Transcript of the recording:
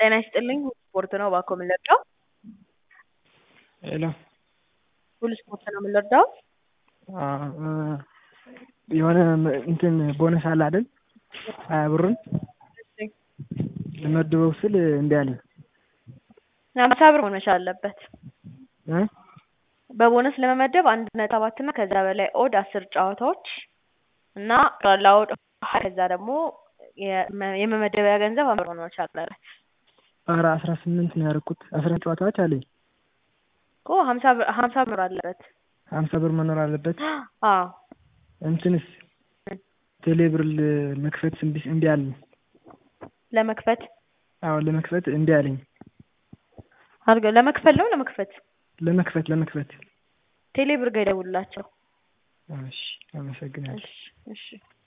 ጤና ይስጥልኝ ሁሉ ስፖርት ነው እባክዎ ምን ልርዳዎ? ሄሎ ሁሉ ስፖርት ነው ምን ልርዳዎ? የሆነ እንትን ቦነስ አለ አይደል ሀያ ብሩን ልመድበው ስል እምቢ አለኝ። ሀምሳ ብር መሆን መቻል አለበት። እ በቦነስ ለመመደብ አንድ ነጥብ ሰባት እና ከዛ በላይ ኦድ አስር ጨዋታዎች እና ጠቅላላ ኦድ ሀያ ከዛ ደግሞ የመመደቢያ ገንዘብ ሀምሳ ብር መሆን መቻል አለበት። ኧረ አስራ ስምንት ነው ያደረኩት አስራ ጨዋታዎች አለኝ እኮ ሀምሳ ብር ሀምሳ ብር አለበት። ሀምሳ ብር መኖር አለበት። አዎ እንትንስ ቴሌብር መክፈት እምቢ እምቢ አለኝ። ለመክፈት አዎ ለመክፈት እምቢ አለኝ። አድርገው ለመክፈል ነው ለመክፈት ለመክፈት ለመክፈት ቴሌ ብር ጋር ይደውሉላቸው። እሺ አመሰግናለሁ። እሺ እሺ